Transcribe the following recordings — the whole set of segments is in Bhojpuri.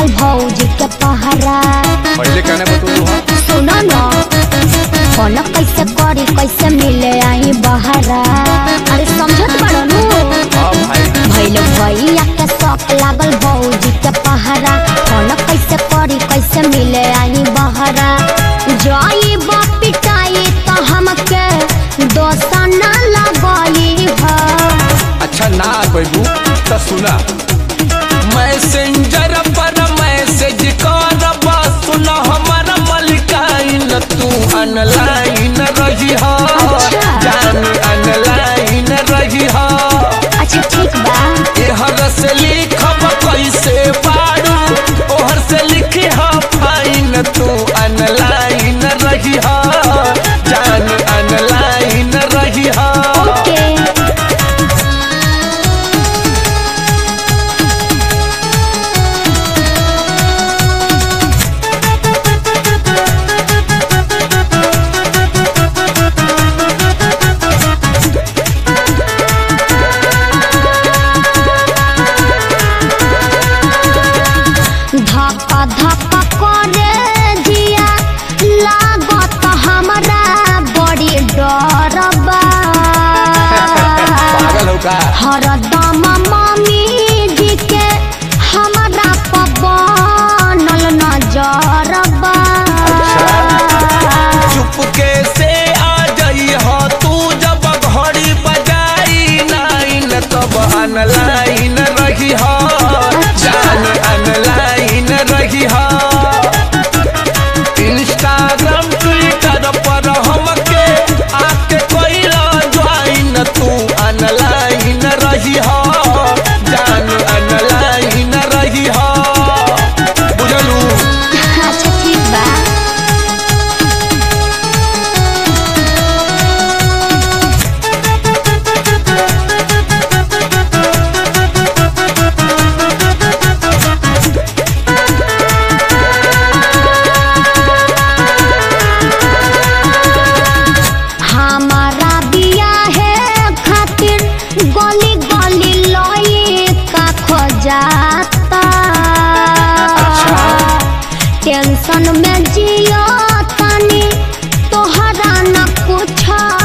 भौजी के पहरा पहले कहने बतू हाँ सुनो न फोन कैसे करी कैसे मिले आई बहरा अरे समझत बड़ो नु हाँ भाई भैल भैया के शौक लागल भौजी के पहरा फोन कैसे करी कैसे मिले आई बहरा जाई पिटाई तो हमके दोसा ना लगई है अच्छा ना बैबू तो सुना मैसेंजर पर मैसेज कर सुना हमारा मलिकाइन तू अनलाइन रही हो अच्छा। जान अनलाइन रही हो अच्छा ठीक बा एहर से लिखब कैसे पारू ओहर से लिखी हो फाइन तू अनलाइन रही हो जान अनलाइन रही हो ओके धक्का धक्का करे जिया लागत हमरा बड़ी डर बा पागल हो का हरदम मम्मी जी के हमरा पर बनल नजर बा चुपके से आ जाई हो तू जब घड़ी बजाई नाइन तब अनलाइन रही हो जान अनलाइन रही हो इंस्टाग्राम ट्विटर पर हमके आके कोइला ज्वाइन तू अनलाइन रही हो जान अनलाइन रही हो बुझलू अच्छा ठीक बा हमारा बिया है खातिर गली गली लई का खोजाता टेंशन में जियो तनी तोहरा न कुछ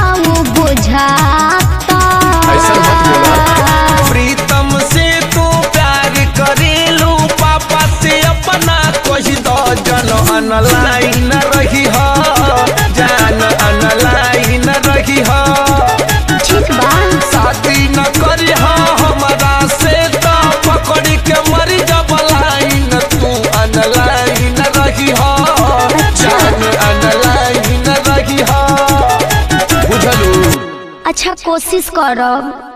बुझाता ऐसा मत बोला। प्रीतम से तू प्यार करेलू पापा से अपना कही दो जन अनलाइन रही हो जान अनलाइन रही हो ठीक बा शादी न करी हो हमारा से तो पकड़ के मरी जब लाइन तू अनलाइन रही हो जान अनलाइन रही हो बुझलू अच्छा कोशिश करब